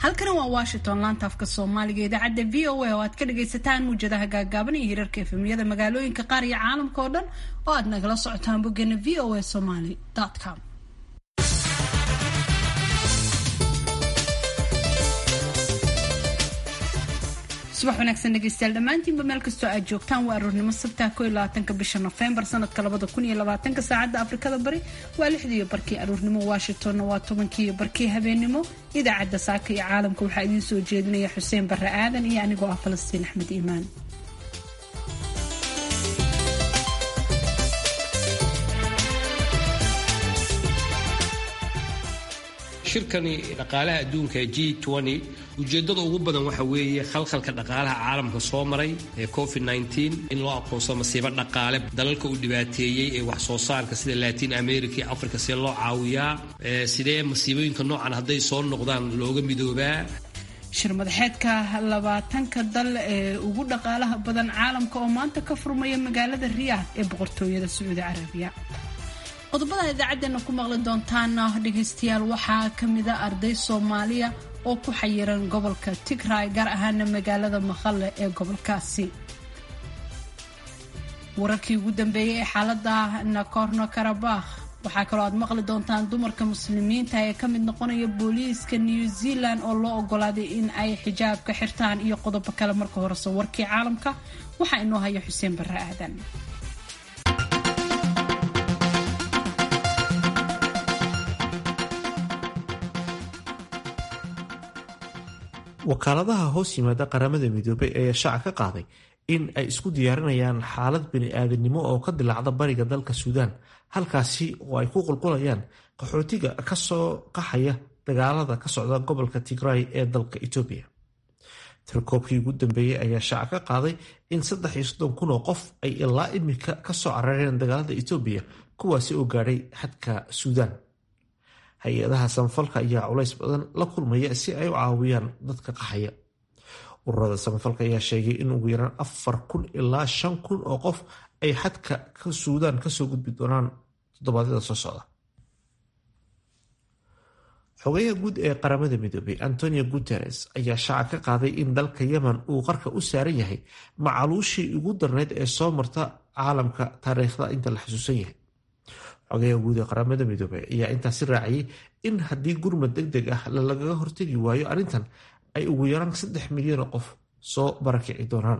halkani waa washington laanta afka soomaaliga idaacadda v o a oo aad ka dhagaysataan muwjadaha gaagaaban iyo hirarka efemiyada magaalooyinka qaar iyo caalamka oo dhan oo aad nagala socotaan boggeena v o a somaly com subax wanaagsan dhegeystayaal dhammaantiinba meel kastoo aad joogtaan waa aroornimo sabtaa ko iyo labaatanka bisha nofembar sanadka labada kun iyo labaatanka saacadda afrikada bari waa lixdiiyo barkii aroornimo washingtonna waa tobankiiyo barkii habeenimo idaacadda saaka iyo caalamka waxaa idiin soo jeedinaya xuseen barre aadan iyo anigoo ah falastiin axmed iimaan shirkani dhaqaalaha adduunka g ujeedada ugu badan waxa weeye khalkhalka dhaqaalaha caalamka soo maray ee covid in loo aqoonsado masiibo dhaqaale dalalka uu dhibaateeyey ee wax soo saarka sida latin america iyo africa see loo caawiyaa sidee masiibooyinka noocan hadday soo noqdaan looga midoobaa shir madaxeedka labaatanka dal ee ugu dhaqaalaha badan caalamka oo maanta ka furmaya magaalada riyaad ee boqortooyada sacuudi carabiya qodobada idaacadeena ku maqli doontaana dhegaystayaal waxaa kamida arday soomaaliya oo ku xayiran gobolka tigray gaar ahaana magaalada maqale ee gobolkaasi wararkii ugu dambeeyey ee xaalada nakorno karabakh waxaa kaloo aad maqli doontaan dumarka muslimiinta ee ka mid noqonaya booliiska new zealand oo loo ogolaaday in ay xijaabka xirtaan iyo qodobo kale marka horese warkii caalamka waxaa inoo haya xuseen barre aadan wakaaladaha hoos yimaada qaramada midoobay ayaa shaaca ka qaaday in ay isku diyaarinayaan xaalad bini-aadamnimo oo ka dilaacda bariga dalka suudaan halkaasi oo ay ku qulqulayaan qaxootiga kasoo qaxaya dagaalada ka socda gobolka tigray ee dalka etoobiya tirkoobkii ugu dambeeyey ayaa shaaca ka qaaday in saddex iyo soddon kun oo qof ay ilaa imika kasoo carareen dagaalada etoobiya kuwaasi oo gaadhay xadka suudaan hay-adaha samafalka ayaa culays badan la kulmaya si ay u caawiyaan dadka qaxaya ururada samafalka ayaa sheegay in ugu yaraan afar kun ilaa shan kun oo qof ay xadka suudaan kasoo gudbi doonaan toddobaadyada soo socda xogayaha guud ee qaramada midoobay antonio guteres ayaa shaaca ka qaaday in dalka yemen uu qarka u saaran yahay macaluushii ugu darneyd ee soo marta caalamka taariikhda inta la xusuusan yahay xogayaha guud ee qaramada midoobey ayaa intaasi raaciyay in haddii gurmad deg deg ah lagaga hortegi waayo arrintan ay ugu yaraan saddex milyan oo qof soo barakici doonaan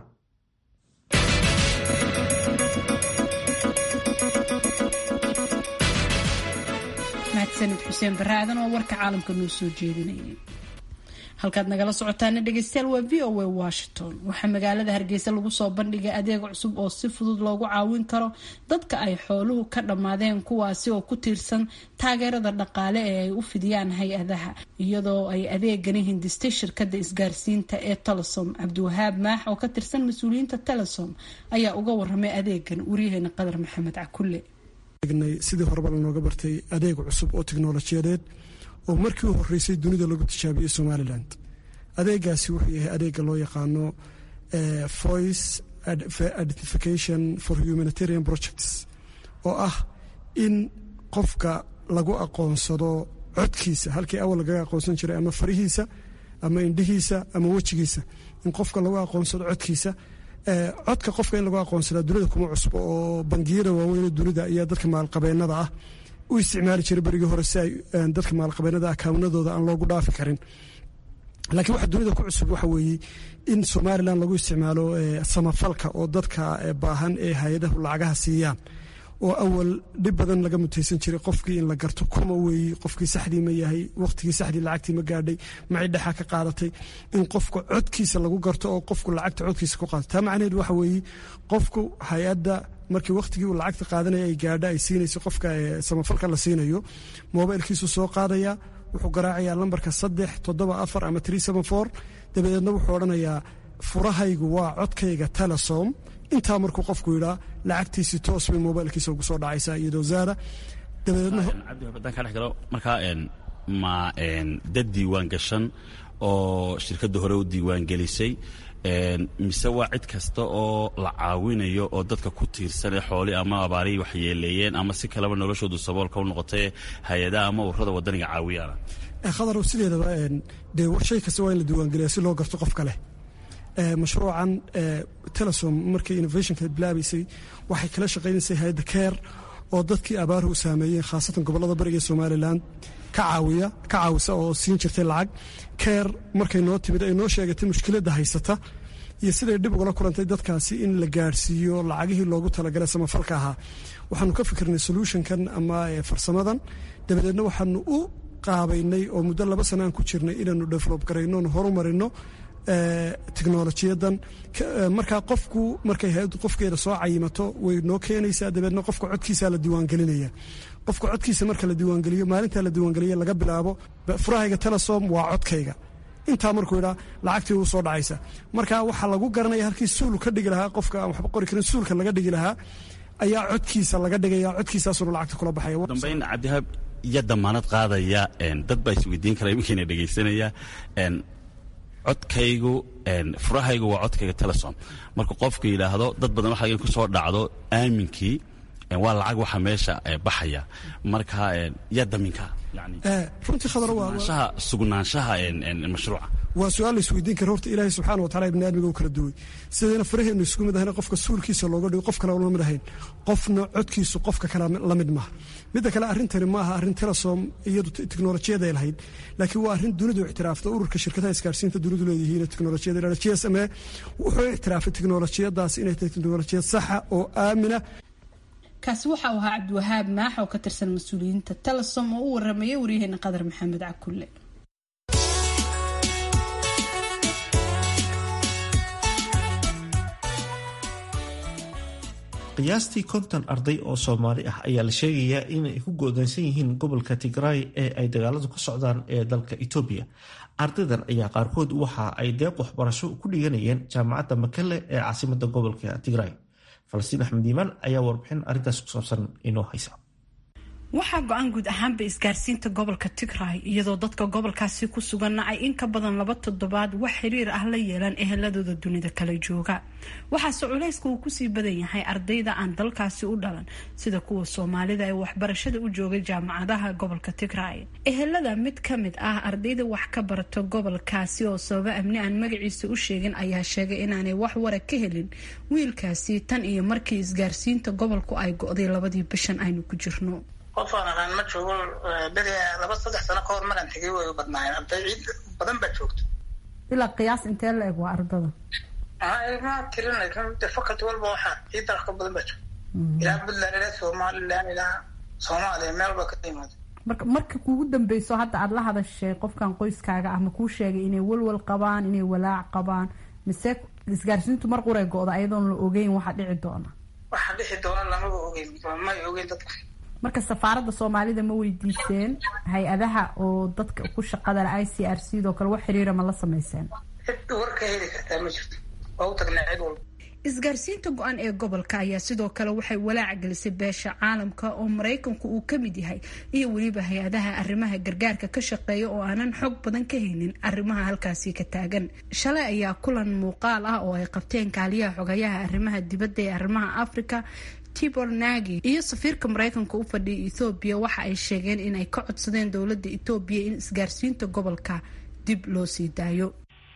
mahadsanid xuseen barre aadan oo warka caalamka noo soo jeedinayay halkaad nagala socotaana dhegeystayaal waa v o a washington waxaa magaalada hargeysa lagu soo bandhigay adeeg cusub oo si fudud loogu caawin karo dadka ay xooluhu ka dhammaadeen kuwaasi oo ku tiirsan taageerada dhaqaale ee ay u fidiyaan hay-adaha iyadoo ay adeegani hindistay shirkada isgaarsiinta ee telesom cabdiwahaab maax oo ka tirsan mas-uuliyiinta telesom ayaa uga waramay adeegan waryaheena qadar maxamed cakulle sidii horeba lanooga bartay adeeg cusub oo tiknolojiyadeed oo markii u horeysay dunida lagu tijaabiyey somalilan adeegaasi wuxuu yahay adeega loo yaqaano voice identification for humanitarian projects oo ah in qofka lagu aqoonsado codkiisa halkii awal lagaga aqoonsan jiray ama farihiisa ama indhihiisa ama wejigiisa in qofka lagu aqoonsado codkiisa codka qofka in lagu aqoonsadaa dunida kuma cusbo oo bangiyada waaweyne dunida ayaa dadka maalqabeenada ah u isticmaali jiray berigii hore si ay dadka maalqabeenada akaawnadooda aan loogu dhaafi karin laakiin waxa dunida ku cusub waxa weeye in somalilan lagu isticmaalo samafalka oo dadka baahan ee hay-adahu lacagaha siiyaan oo awal dhib badan laga mutaysan jiray qofkii in la garto kuma weeye qofkii saxdii ma yahay waqtigii saxdii lacagtii ma gaadhay macay dhexa ka qaadatay in qofka codkiisa lagu garto oo qofku lacagta codkiisa ku qaato taa macnaheed waxa weeye qofku hay-adda markii waqtigii uu lacagta qaadanaya ay gaadha ay siinayso qofka samafalka la siinayo mobilkiisu soo qaadaya wuxuu garaacayaa lambarka saddex toddoba afar ama tree seven four dabadeedna wuxuu odhanayaa furahaygu waa codkayga telesom intaa markuu qofku yidhaa lacagtiisii toos bay mobilkiisa ugu soo dhacaysaa iyadoo zaada dabadeedna haddaan ka dhex galo markaa ma dad diiwaan gashan oo shirkadda hore u diiwaangelisay mise waa cid kasta oo la caawinayo oo dadka ku tiirsan ee xooli ama abaarihii waxyeeleeyeen ama si kaleba noloshoodu saboolka u noqotay hay-adaha ama ururada wadaniga caawiyaana khadar sideedaba dee shay kasta waa in la diiwaangeliya si loo garto qofka leh mashruucan telesom markii innovationka bilaabaysay waxay kala shaqaynaysay hay-adda care oo dadkii abaaruhu saameeyeen khaasatan gobollada bariga ee somalilan ka caawiya ka caawisa oo siin jirtay lacag care markay noo timid ay noo sheegatay mushkiladda haysata iyo siday dhib ugala kulantay dadkaasi in la gaadhsiiyo lacagihii loogu talagalay samafalka ahaa waxaanu ka fikirnay solutionkan ama farsamadan dabadeedna waxaanu u qaabaynay oo muddo laba sana aan ku jirnay inaanu develop garayno oonu horumarino teknolojiyadan markaa qofku markay hay-addu qofkeeda soo cayimato way noo keenaysaa dabeedna qofka codkiisaa la diiwaangelinaya qofka codkiisa marka la diiwaangeliyo maalintaa la diiwaangeliya laga bilaabo furahayga telesom waa codkayga intaa markuu idhaa lacagtii uu soo dhacaysa marka waxaa lagu garanaya halkii suul ka dhigi lahaa qofka aan waxba qori karin suulka laga dhigi lahaa ayaa codkiisa laga dhigaya codkiisaasuna lacagta kula baxaya dambayn cabdihaab iyo damaanad qaadaya dad baa isweydiin kara iminkiina dhegaysanaya codkaygu furahaygu waa codkayga telesom marka qofku yidhaahdo dad badan waxa ku soo dhacdo aaminkii waa lacag waxa meesha baxaya marka yaa daminka runtii khadar sugnaanshaha mashruuca waa su-aal la isweydiin kara horta ilaahay subxana wa tacala ibni aadmiga u kala duway sidayna faraheenu isku mid ahayn qofka suulkiisa looga dhigo qof kale la mid ahayn qofna codkiisu qofka kale la mid maaha midda kale arrintani ma aha arrin telesom iyadu teknolojiyada ay lahayd laakiin waa arrin dunidu ictiraafta ururka shirkadaha isgaarsiinta dunidu leeyihiin teknolojiyada g s m a wuxuu ictiraafay teknolojiyadaas inay tahay teknolojiyad saxa oo aamina kaasi waxa uu ahaa cabdiwahaab maax oo ka tirsan mas-uuliyiinta telesom oo u waramayay waryaheena qadar maxamed cakulle qiyaastii konton arday oo soomaali ah ayaa la sheegayaa inay ku go'doonsan yihiin gobolka tigraay ee ay dagaaladu ka socdaan ee dalka etoobiya ardaydan ayaa qaarkood waxa ay deeq waxbarasho ku dhiganayeen jaamacadda makale ee caasimada gobolka tigraay falastiin axmed iimaan ayaa warbixin arrintaas ku saabsan inoo haysa waxaa go-aan guud ahaanba isgaarsiinta gobolka tigray iyadoo dadka gobolkaasi ku suganna ay in ka badan laba toddobaad wax xiriir ah la yeelaan eheladooda dunida kala jooga waxaase culayska uu kusii badan yahay ardayda aan dalkaasi u dhalan sida kuwa soomaalida ee waxbarashada u joogay jaamacadaha gobolka tigray ehelada mid ka mid ah ardayda wax ka barato gobolkaasi oo sababa amni aan magaciisa u sheegin ayaa sheegay inaanay wax wara ka helin wiilkaasi tan iyo markii isgaarsiinta gobolku ay go-day labadii bishan aynu ku jirno qof aan aqaan ma joogo beri laba saddex sano ka hor maraan tegay way u badnaayeen arday ciid badan baa joogto ilaa qiyaas intee la eg waa ardada ma tirinay de faculty walba waxaa ciid dalka badan baa joogto ilaa puntland ilaa somaliland ilaa soomaaliya meel ba ka yimaado marka marka kuugu dambeyso hadda aada la hadashay qofkan qoyskaaga ah ma kuu sheegay inay walwal qabaan inay walaac qabaan mise isgaarsiintu mar quray go-da ayadoon la ogeyn waxaa dhici doona waxa dhixi doona lamaba ogeyn may ogeyn dadka marka safaaradda soomaalida ma weydiiseen hay-adaha oo dadka ku shaqada i c r c doo kale wax xiriira ma la sameyseen cid war ka heli kartaa ma jirto waa u tagnaa cid walba isgaarsiinta go-an ee gobolka ayaa sidoo kale waxay walaac gelisay beesha caalamka oo maraykanku uu ka mid yahay iyo weliba hay-adaha arrimaha gargaarka ka shaqeeya oo aanan xog badan ka haynin arrimaha halkaasi ka taagan shalay ayaa kulan muuqaal ah oo ay qabteen kaaliyaha xogayaha arrimaha dibadda ee arrimaha africa tibor nagi iyo safiirka maraykanka u fadhiya ethoobiya waxa ay sheegeen inay ka codsadeen dowladda etoobiya in isgaarsiinta gobolka dib loo sii daayo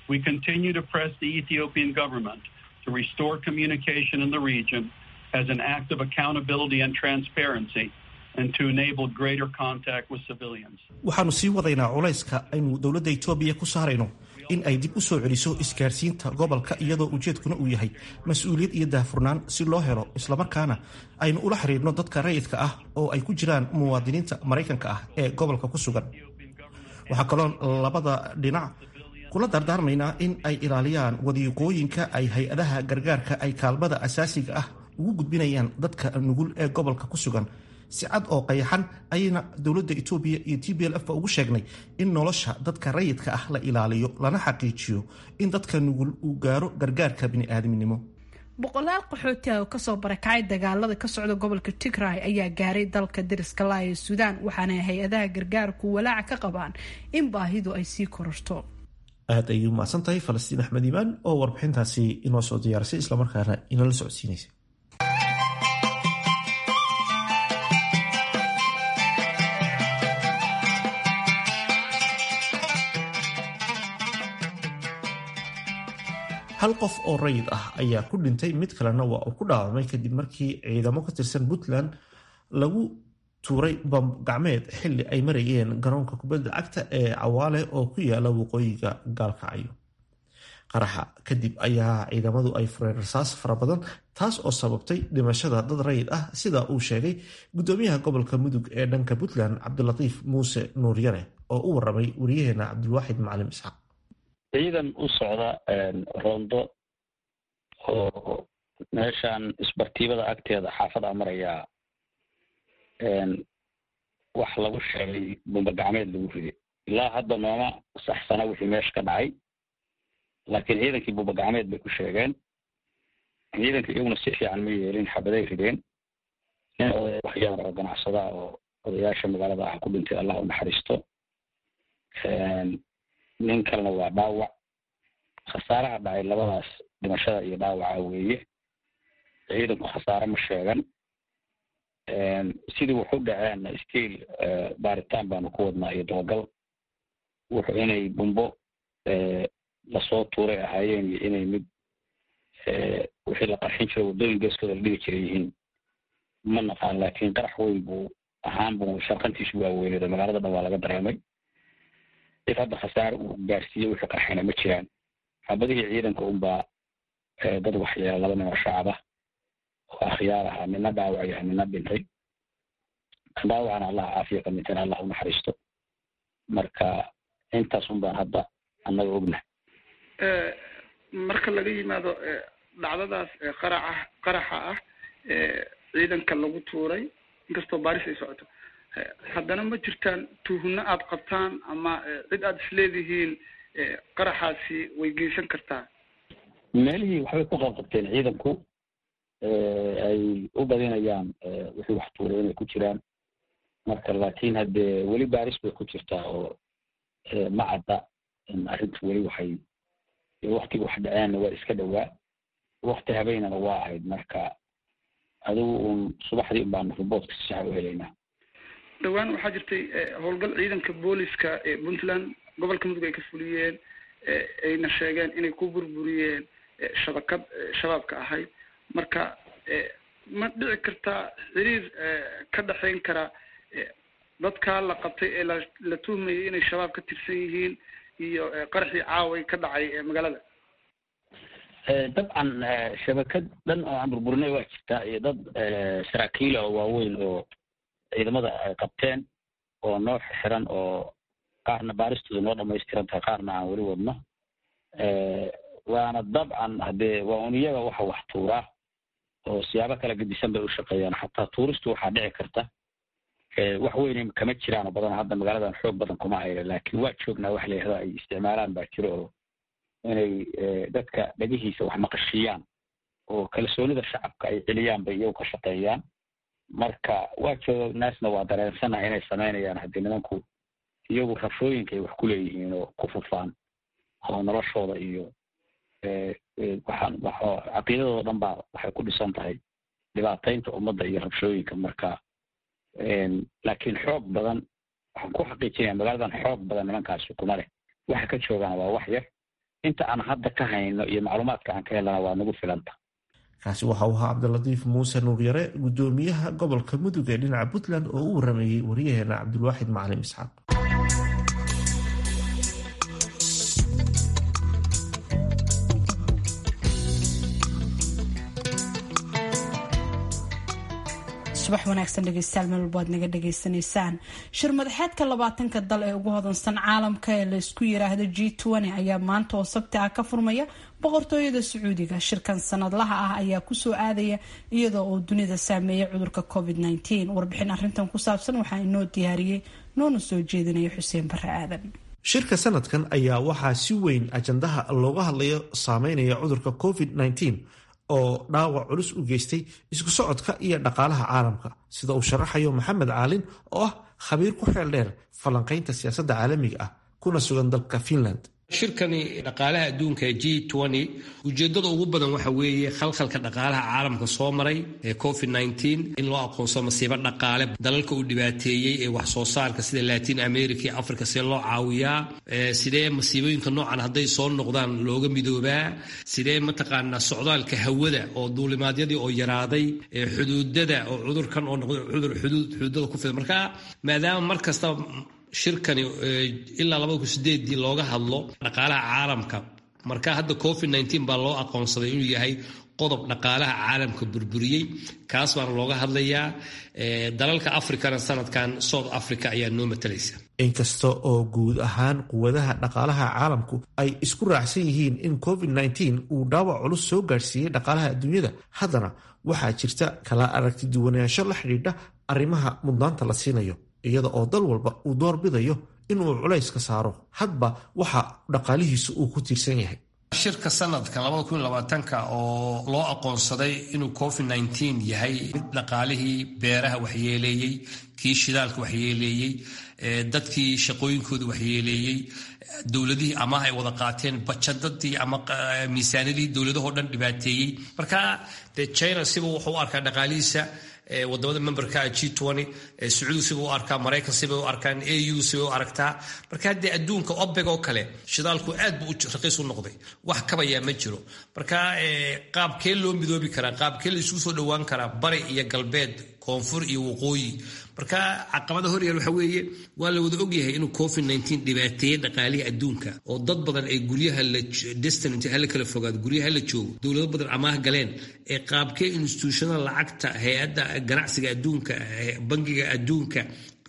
to restore communication in the region as an act of accountability and transparency and to enable greater contact with civilians. waxaanu sii wadaynaa culayska aynu dowladda etoobiya ku saarayno in ay dib u soo celiso isgaarsiinta gobolka iyadoo ujeedkuna uu yahay mas-uuliyad iyo daahfurnaan si loo helo islamarkaana aynu ula xiriirno dadka rayidka ah oo ay ku jiraan muwaadiniinta maraykanka ah ee gobolka ku sugan waxaa kaloo labada dhinac kula dardaarmaynaa in ay ilaaliyaan wadiiqooyinka ay hay-adaha gargaarka ay kaalmada asaasiga ah ugu gudbinayaan dadka nugul ee gobolka ku sugan si cad oo qayaxan ayayna dowladda etoobiya iyo t b l f ba ugu sheegnay in nolosha dadka rayidka ah la ilaaliyo lana xaqiijiyo in dadka nugul uu gaaro gargaarka bini'aadminimo boqolaal qaxooti ah oo kasoo barakacay dagaalada ka socda gobolka tigray ayaa gaaray dalka dariska laa ee suudaan waxaana hay-adaha gargaarku walaaca ka qabaan in baahidu ay sii kororto aad ayay umahadsan tahay falastiin axmed iimaan oo warbixintaasi inoo soo diyaarisay islamarkaana inala socodsiinaysa hal qof oo rayid ah ayaa ku dhintay mid kalena waa uu ku dhaawacmay kadib markii ciidamo ka tirsan puntland lagu tuuray bamb gacmeed xili ay marayeen garoonka kubadda cagta ee cawaale oo ku yaala waqooyiga gaalkacyo qaraxa kadib ayaa ciidamadu ay fureen rasaas fara badan taas oo sababtay dhimashada dad rayid ah sida uu sheegay gudoomiyaha gobolka mudug ee dhanka puntland cabdilatiif muuse nuuryare oo u waramay wariyaheena cabdilwaaxid macalim isxaaq ciidan u socda roondo oo meeshan isbartiibada agteeda xaafada marayaa wax lagu sheegay bumba gacmeed lagu riday ilaa hadda nooma saxsana wixii meesha ka dhacay laakiin ciidankii bumba gacmeed bay ku sheegeen ciidanka iyaguna si fiican ma yeelin xabaday rideen nin oday waxyaar oo ganacsada oo odayaasha magaalada ah ku dhintay allah u naxariisto nin kalena waa dhaawac khasaaraha dhacay labadaas dhimashada iyo dhaawaca weeye ciidanku khasaare ma sheegan sidii wuxu dhaceen stiil baaritaan baanu ku wadnaa iyo dabagal wuxuu inay bumbo lasoo tuuray ahaayeen iyo inay mid wixii la qarxin jiro waddooyin geeskooda la dhigi jiray yihiin ma naqaan laakiin qarax weyn buu ahaan buu sharqantiisu waa weyneedo magaalada dhan waa laga dareemay cid hadda khasaare uu gaarsiiyey wixii qarxayna ma jiraan xabadihii ciidanka unbaa dad waxyeela laba nin oo shacab ah oo akhyaar ahaa nina dhaawac yahay nina dhintay dhaawacana allah caafiya ka dhintayna allah u naxariisto marka intaas un baan hadda annaga ognahay marka laga yimaado dhacdadaas qaraca qaraxa ah ciidanka lagu tuuray inkastoo baaris ay socoto haddana ma jirtaan tuhunno aad qabtaan ama cid aad isleedihiin qaraxaasi way geysan kartaa meelihii waxbay ku qabqabteen ciidanku ay u badinayaan wixii wax tuuray inay ku jiraan marka laakiin haddee weli baaris bay ku jirtaa oo ma cadda arrintu weli waxay waktiga wax dhaceenna waa iska dhowaa wakti habeynana waa ahayd marka adigu uun subaxdii un baanu riboortka si saxa u helaynaa dhowaan waxaa jirtay howlgal ciidanka booliska ee puntland gobolka mudug ay ka fuliyeen ayna sheegeen inay ku burburiyeen shabakad shabaabka ahayd marka ma dhici kartaa xiriir ka dhexayn kara dadkaa la qabtay ee la la tuhmayay inay shabaab ka tirsan yihiin iyo qaraxii caaway ka dhacay magaalada dabcan shabakad dhan oo aan burburinay waa jirtaa iyo dad saraakiila oo waaweyn oo ciidamada ay qabteen oo noo xiran oo qaarna baaristooda noo dhamaystiran tahay qaarna aan weli wadno waana dabcan haddee waa un iyaga waxa wax tuuraa oo siyaabo kala gedisan bay u shaqeeyaan xataa tuuristu waxaa dhici karta wax weyn kama jiraan oo badan hadda magaaladan xoog badan kuma hayla laakiin waa joognaa wax la yihahdo ay isticmaalaan baa jiro oo inay dadka dhagihiisa wax maqashiiyaan oo kalsoonida shacabka ay celiyaan bay iyagu ka shaqeeyaan marka waa joognaasna waa dareensanaha inay samaynayaan haddii nimanku iyagu rabshooyinka ay wax ku leeyihiin oo ku fufaan oo noloshooda iyo waxaan caqiidadooda dhan baa waxay ku dhisan tahay dhibaataynta ummadda iyo rabshooyinka marka laakiin xoog badan waxaan ku xaqiijinaya magaaladan xoog badan nimankaasi kuma leh waxa ka joogaan waa wax yar inta aan hadda ka hayno iyo macluumaadka aan ka helana waa nagu filanta kaasi waxa uu ahaa cabdilatiif muuse nuuryare gudoomiyaha gobolka mudug ee dhinaca puntland oo u warameeyey wariyaheena cabdilwaaxid macalim isxaaq subax wanaagsan dhegeystayaal meel walba aad naga dhagaysanaysaan shir madaxeedka labaatanka dal ee ugu hodansan caalamka ee laysku yiraahdo g ayaa maanta oo sabti ah ka furmaya boqortooyada sacuudiga shirkan sanadlaha ah ayaa kusoo aadaya iyadoo uu dunida saameeyay cudurka covid warbixin arintan ku saabsan waxaa inoo diyaariyey noona soo jeedinaya xuseen bare aadan shirka sanadkan ayaa waxaa si weyn ajandaha looga hadlayo saameynaya cudurka covid oo dhaawac culus u geystay isku socodka iyo dhaqaalaha caalamka sida uu sharaxayo maxamed caalin oo ah khabiir ku xeel dheer falanqaynta siyaasadda caalamiga ah kuna sugan dalka finland shirkani dhaqaalaha adduunka g ujeedada ugu badan waxa weeye khalkhalka dhaqaalaha caalamka soo maray ee covid in loo aqoonsado masiibo dhaqaale dalalka uu dhibaateeyey ee wax soo saarka sida latin america iyo africa see loo caawiyaa sidee masiibooyinka noocan hadday soo noqdaan looga midoobaa sidee mataqaanaa socdaalka hawada oo duulimaadyadii oo yaraaday xuduudada oo cudurkan oo noqday cudur xuduudada ku fida marka maadaama mar kasta shirkani ilaa labada kun sideedii looga hadlo dhaqaalaha caalamka marka hadda covid baa loo aqoonsaday inuu yahay qodob dhaqaalaha caalamka burburiyey kaas baana looga hadlayaa dalalka africana sanadkan south africa ayaa noo matalaysa inkasta oo guud ahaan quwadaha dhaqaalaha caalamku ay isku raacsan yihiin in covid uu dhaawac culus soo gaadhsiiyey dhaqaalaha adduunyada haddana waxaa jirta kala aragti duwanaansho la xidhiidha arrimaha mudnaanta la siinayo iyada oo dal walba uu door bidayo inuu culayska saaro hadba waxa dhaqaalihiisu uu ku tiirsan yahay shirka sanadka ka oo loo aqoonsaday inuu covid yahay mid dhaqaalihii beeraha waxyeeleeyey kii shidaalka waxyeeleeyey dadkii shaqooyinkooda waxyeeleeyey dowladihii amaah ay wada qaateen bajadadii ama miisaanadii dowladahoo dhan dhibaateeyey marka de china siba wuxuu u arkaa dhaqaalihiisa wadamada memberka g sacuudi sibay u arkaa maraykan sibay u arkaan au sibay u aragtaa marka haddee adduunka obeg oo kale shidaalku aad buu raqiis u noqday wax kabayaa ma jiro marka qaabkee loo midoobi karaa qaabkee la isugu soo dhowaan karaa bari iyo galbeed koonfur iyo waqooyi marka caqabada horyaal waxa weeye waa la wada ogyahay inuu covid dhibaateeyey dhaqaalihii adduunka oo dad badan ay guryaha destinant hala kala fogaado guryaha la joogo dowlado badan amaah galeen ee qaabkee instituushonada lacagta hay-adda ganacsiga adduunka bangiga adduunka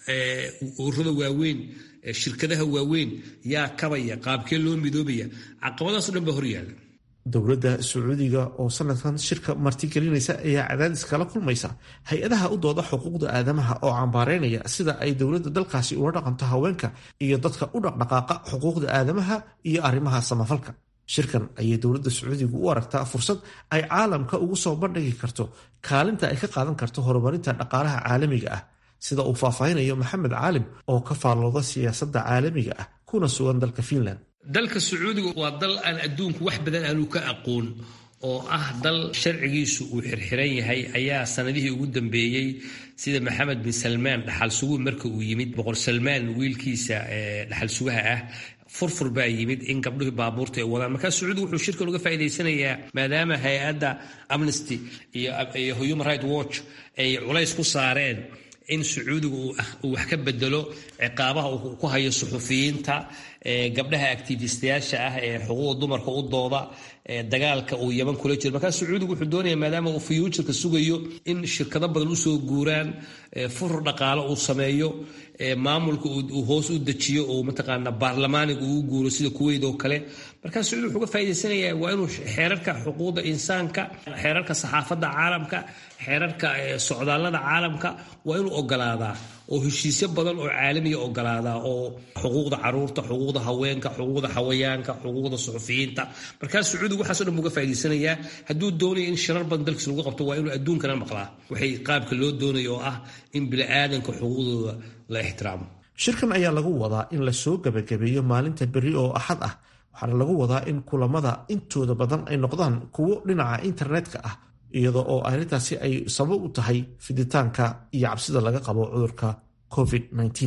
ururada waaweyn shirkadaha waaweyn yaa kabaya qaabkee loo midoobaya caqabadaasoo dhan baa horyaala dowladda sacuudiga oo sanadkan shirka martigelinaysa ayaa cadaadis kala kulmaysa hay-adaha u dooda xuquuqda aadamaha oo cambaareynaya sida ay dowladda dalkaasi ula dhaqanto haweenka iyo dadka u dhaqdhaqaaqa xuquuqda aadamaha iyo arrimaha samafalka shirkan ayay dowladda sacuudiga u aragtaa fursad ay caalamka ugu soo bandhigi karto kaalinta ay ka qaadan karto horumarinta dhaqaalaha caalamiga ah sida uu faahfaahinayo maxamed caalim oo ka faallooda siyaasadda caalamiga ah kuna sugan dalka finland dalka sacuudiga waa dal aan adduunku wax badan aanu ka aqoon oo ah dal sharcigiisu uu xirxiran yahay ayaa sanadihii ugu dambeeyey sida maxamed bin salmaan dhaxal suguhu marka uu yimid boqor salmaan wiilkiisa dhaxal sugaha ah furfur baa yimid in gabdhuhii baabuurta ay wadaan markaa sacuudiga wuxuu shirkan uga faa'iidaysanayaa maadaama hay-adda amnesty iyo human right watch ay culays ku saareen in sacuudiga uu wax ka bedelo ciqaabaha uu ku hayo suxufiyiinta gabdhaha activistayaasha ah ee xuquuqda dumarka u dooda dagaalka uu yaman kula jiro markaa sacuudigu wuxuu doonaya maadaama uu fuyuujarka sugayo in shirkado badan usoo guuraan furur dhaqaalo uu sameeyo maamulka uu hoos u dejiyo oo mataqaana baarlamaaniga uu guuro sida kuweyd oo kale markaa sacuudi wuxuu ka faa'idaysanayaa waa inuu xeerarka xuquuqda insaanka xeerarka saxaafadda caalamka xeerarka socdaallada caalamka waa inuu ogolaadaa oo heshiisyo badan oo caalamiya ogolaadaa oo xuquuqda caruurta xuquuqda haweenka xuquuqda xawayaanka xuquuqda suxufiyiinta markaa sacuudiga waxaaso dhan buu ga faa'idaysanayaa hadduu doonayo in shirar badan dalkiisa lagu qabto waa inuu adduunkana maqlaa waxay qaabka loo doonayo oo ah in bini'aadanka xuquuqdooda la ixtiraamo shirkan ayaa lagu wadaa in la soo gebagabeeyo maalinta berri oo axad ah waxaana lagu wadaa in kulamada intooda badan ay noqdaan kuwo dhinaca internetka ah iyada oo arrintaasi ay sabab u tahay fiditaanka iyo cabsida laga qabo cudurka covid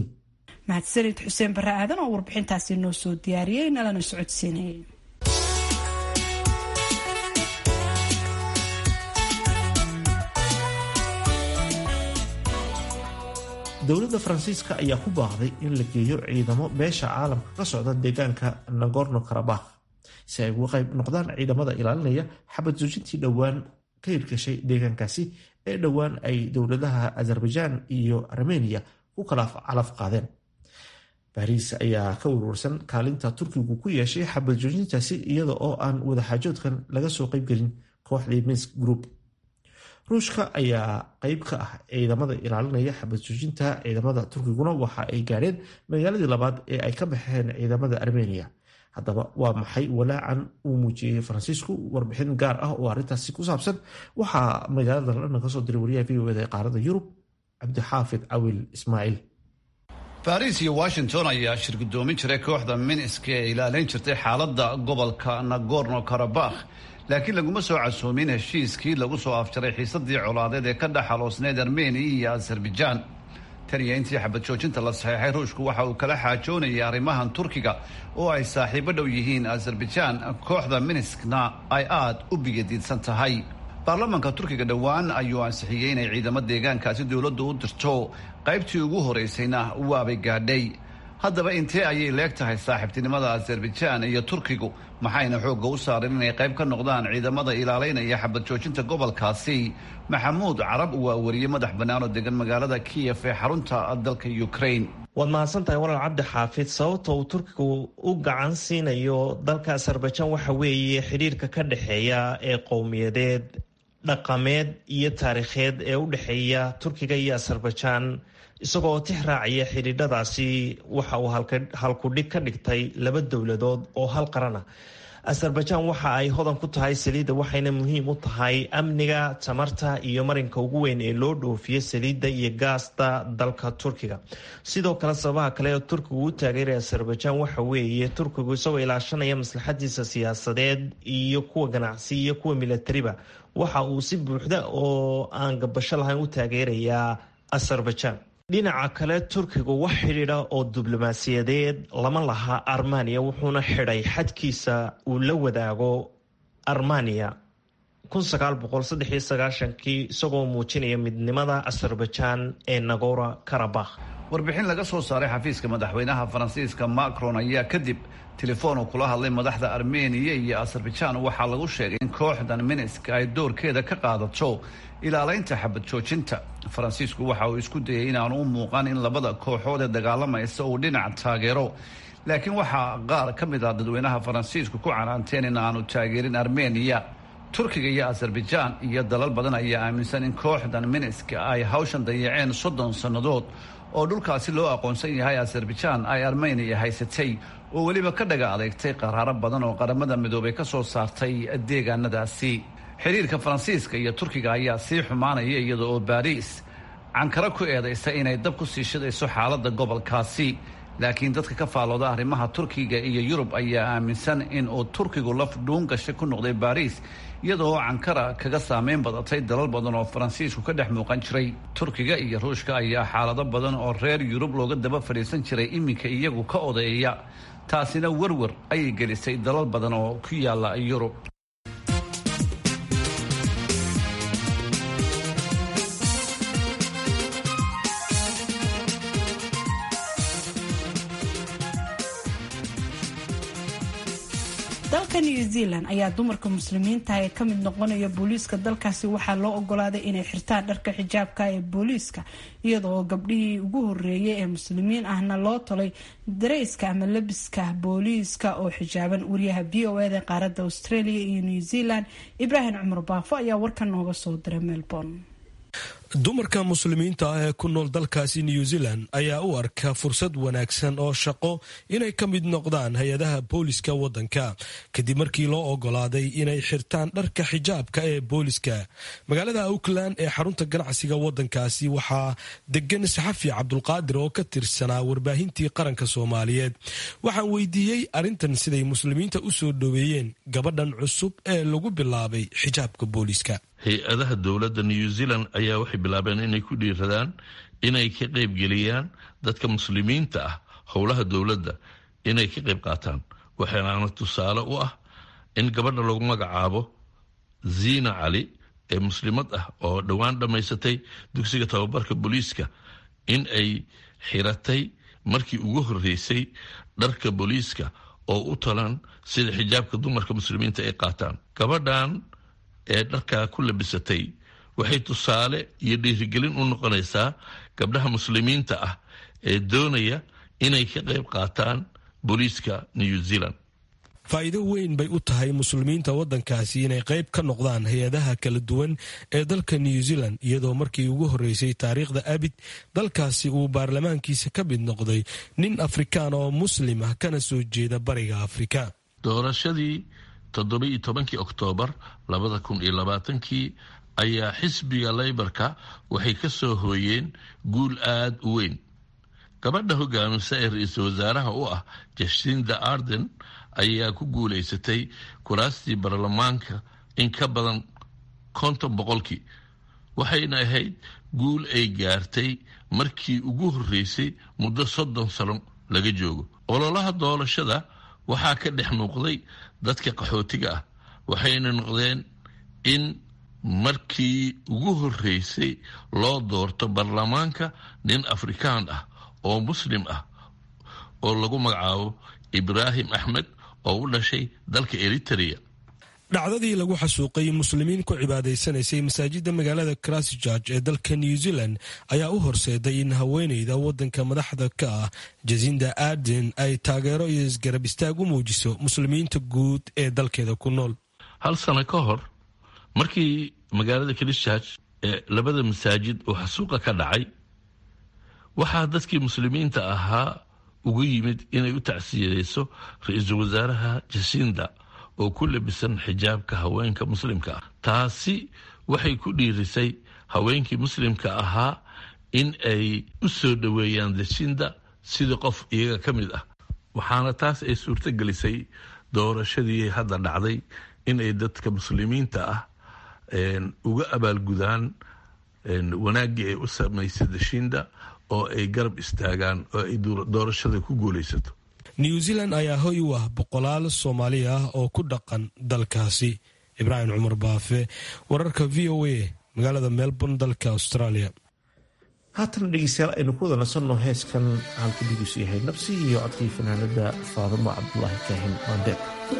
mahadsanid xuseen barre aadan oo warbixintaasi noo soo diyaariyey nalana socodsiinayay dowladda faransiiska ayaa ku baaqday in la geeyo ciidamo beesha caalamka ka socda deegaanka nagorno karabakh si ay uga qayb noqdaan ciidamada ilaalinaya xabad joojintii dhowaan ka hirgashay deegaankaasi ee dhowaan ay dowladaha azerbaijan iyo armeniya ku kala calaf qaadeen bariis ayaa ka warwarsan kaalinta turkigu ku yeeshay xabad joojintaasi iyada oo aan wadaxaajoodkan laga soo qaybgelin kooxdii minsk group ruushka ayaa qeyb ka ah ciidamada ilaalinaya xabad joojinta ciidamada turkiguna waxa ay gaadheen magaaladii labaad ee ay ka baxeen ciidamada armeniya haddaba waa maxay walaacan uu muujiyey faransiisku warbixin gaar ah oo arrintaasi ku saabsan waxaa magaalada london kasoo diray wariyaha v o eda ee qaarada yurub cabdixaafid cawil ismaaciil baris iyo washington ayaa shirgudoomin jiray kooxda minsk ee ilaalin jirtay xaaladda gobolka nagorno karabakh laakiin laguma soo casoomin heshiiskii lagu soo afjaray xiisadii colaadeed ee ka dhexaloosneyd armeniya iyo azerbaijan tan iyo intii xabad joojinta la saxeexay ruushku waxa uu kala xaajoonayay arrimahan turkiga oo ay saaxiibo dhow yihiin azerbaijan kooxda minskna ay aada u bigadiidsan tahay baarlamaanka turkiga dhowaan ayuu ansixiyey inay ciidamo deegaankaasi dowladdu u dirto qaybtii ugu horeysayna waabay gaadhay haddaba intee ayay leeg tahay saaxiibtinimada azerbaijan iyo turkigu maxayna xoogga u saareen inay qayb ka noqdaan ciidamada ilaaleynaya xabad joojinta gobolkaasi maxamuud carab waa wariye madax bannaan oo degan magaalada kiyef ee xarunta dalka ukraine waad mahadsantahay walaal cabdi xaafid sababta uu turkigu u gacan siinayo dalka azerbaijan waxa weeye xidhiirka ka dhexeeya ee qowmiyadeed dhaqameed iyo taariikheed ee u dhexeeya turkiga iyo azerbaijan isagoo tix raacaya xidhiidhadaasi waxa uu halkudhig ka dhigtay laba dowladood oo hal qarana azerbaijan waxa ay hodan ku tahay saliidda waxayna muhiim u tahay amniga tamarta iyo marinka ugu weyn ee loo dhoofiyo saliidda iyo gaasta dalka turkiga sidoo kale sababaha kale ee turkigu u taageeray azerbaijan waxa weeye turkigu isagoo ilaashanaya maslaxadiisa siyaasadeed iyo kuwa ganacsi iyo kuwa milatariba waxa uu si buuxda oo aan gabasho lahayn u taageerayaa azerbaijan dhinaca kale turkigu wax xidhiidha oo diblomaasiyadeed lama laha armaniya wuxuuna xidhay xadkiisa uu la wadaago armaniya kii isagoo muujinaya midnimada azerbaijan ee nagora karabakh warbixin laga soo saaray xafiiska madaxweynaha faransiiska macron ayaa kadib telefoon uu kula hadlay madaxda armeniya iyo azerbaijan waxaa lagu sheegay in kooxdan minsk ay doorkeeda ka qaadato ilaaleynta xabad joojinta faransiisku waxa uu isku dayay inaanu u muuqan in labada kooxood ee dagaalamaysa uu dhinac taageero laakiin waxaa qaar ka mid ah dadweynaha faransiisku ku canaanteen in aanu taageerin armeniya turkiga iyo azerbaijan iyo dalal badan ayaa aaminsan in kooxdan minsk ay hawshan dayaceen soddon sannadood oo dhulkaasi loo aqoonsan yahay azerbaijan ay armeniya haysatay oo weliba ka dhaga adeegtay qaraaro badan oo qaramada midoobay ka soo saartay deegaanadaasi xiriirka faransiiska iyo turkiga ayaa sii xumaanaya iyada oo baariis cankaro ku eedaysa inay dab ku sii shidayso xaaladda gobolkaasi laakiin dadka ka faallooda arrimaha turkiga iyo yurub ayaa aaminsan in uu turkigu laf dhuun gashay ku noqday baariis iyadaoo cankara kaga saameyn badatay dalal badan oo faransiisku ka dhex muuqan jiray turkiga iyo ruushka ayaa xaalado badan oo reer yurub looga daba fadhiisan jiray iminka iyagu ka odeeya taasina werwer ayay gelisay dalal badan oo ku yaala yurub dalka new zealand ayaa dumarka muslimiinta ee ka mid noqonaya booliiska dalkaasi waxaa loo ogolaaday inay xirtaan dharka xijaabka ee booliiska iyadoo gabdhihii ugu horeeyay ee muslimiin ahna loo tolay dareyska ama labiska booliiska oo xijaaban wariyaha v o eda qaaradda australia iyo new zealand ibraahim cumar baafo ayaa warkan nooga soo diray melbourne dumarka muslimiinta ah ee ku nool dalkaasi new zealand ayaa u arka fursad wanaagsan oo shaqo inay ka mid noqdaan hay-adaha booliska waddanka kadib markii loo ogolaaday inay xirtaan dharka xijaabka ee booliska magaalada auckland ee xarunta ganacsiga waddankaasi waxaa degan saxafi cabdulqaadir oo ka tirsanaa warbaahintii qaranka soomaaliyeed waxaan weydiiyey arrintan siday muslimiinta u soo dhoweeyeen gabadhan cusub ee lagu bilaabay xijaabka booliska hay-adaha dowladda new zealand ayaa waxay bilaabeen inay ku dhiiradaan inay ka qaybgeliyaan dadka muslimiinta ah howlaha dowladda inay ka qayb qaataan waxaana tusaale u ah in gabadha lagu magacaabo ziina cali ee muslimad ah oo dhowaan dhammaysatay dugsiga tababarka booliiska in ay xiratay markii ugu horreysay dharka booliiska oo u talan sida xijaabka dumarka muslimiinta ay qaataan gabadhan ee dharkaa ku labisatay waxay tusaale iyo dhiirigelin u noqonaysaa gabdhaha muslimiinta ah ee doonaya inay ka qayb qaataan booliiska new zealand faa'iido weyn bay u tahay muslimiinta waddankaasi inay qayb ka noqdaan hay-adaha kala duwan ee dalka new zealand iyadoo markii ugu horreysay taariikhda abid dalkaasi uu baarlamaankiisa ka mid noqday nin afrikaan oo muslim ah kana soo jeeda bariga afrika doorashadii toddoba-iyo tobankii oktoobar labada kun iyo labaatankii ayaa xisbiga leybarka waxay ka soo hooyeen guul aada u weyn gabadha hogaamisa ee ra-iisul wasaaraha u ah jashinda arden ayaa ku guulaysatay kuraastii baarlamaanka in ka badan konton boqolkii waxayna ahayd guul ay gaartay markii ugu horreysay muddo soddon sano laga joogo ololaha doorashada waxaa ka dhex muuqday dadka qaxootiga ah waxayna noqdeen in markii ugu horreysay loo doorto baarlamaanka nin afrikaan ah oo muslim ah oo lagu magacaabo ibraahim axmed oo u dhashay dalka eritrea dhacdadii lagu xasuuqay muslimiin ku cibaadaysanaysay masaajidda magaalada christchurch ee dalka new zealand ayaa u horseeday in haweeneyda waddanka madaxda ka ah jasinda arden ay taageero iyo isgarab istaag u muujiso muslimiinta guud ee dalkeeda ku nool hal sano ka hor markii magaalada christchurch ee labada masaajid uu xasuuqa ka dhacay waxaa dadkii muslimiinta ahaa ugu yimid inay u tacsiyadeyso ra-iisul wasaaraha jasinda oo ku labisan xijaabka haweenka muslimka ah taasi waxay ku dhiirisay haweenkii muslimka ahaa in ay u soo dhoweeyaan jasinda sidii qof iyaga ka mid ah waxaana taas ay suurto gelisay doorashadii hadda dhacday inay dadka muslimiinta ah uga abaalgudaan wanaaggii ay u samaysay dashinda oo ay garab istaagaan oo ay doorashada ku guulaysato new zealand ayaa hoy u ah boqolaal soomaali ah oo ku dhaqan dalkaasi ibraahim cumar baafe wararka v o a magaalada melbourne dalka australia haatana dhegeystayaal aynu ku wada nasanno heeskan halka dhigiisu yahay nabsi iyo codkii fanaanada faadimo cabdulaahi kaahin maandeer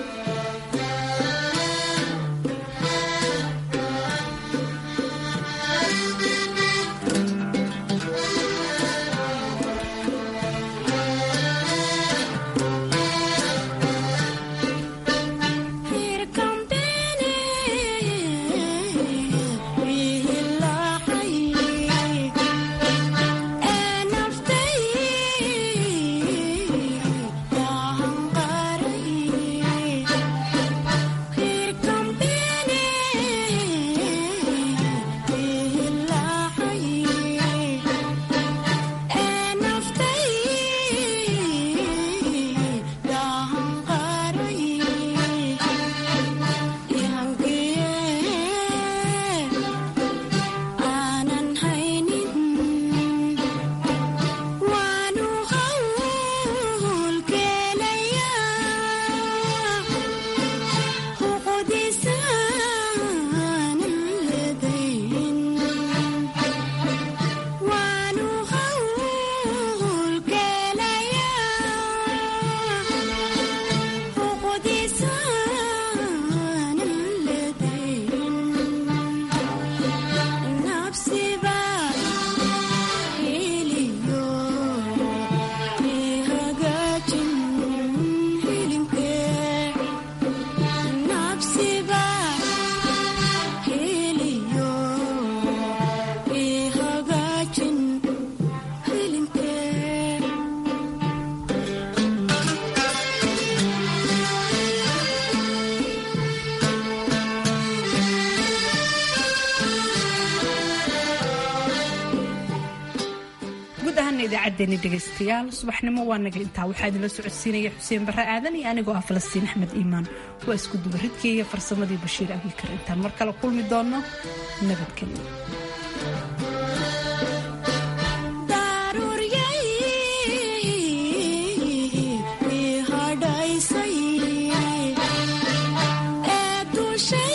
idaacadeeni dhegaystayaal subaxnimo waa naga intaa waxaa idinla socodsiinaya xuseen barre aadan iyo anigoo ah falastiin axmed iimaan waa isku dubaridkii iyo farsamadii bashiir abikar intaan mar kale kulmi doonno nabadgelyo hadhaysay ee dusha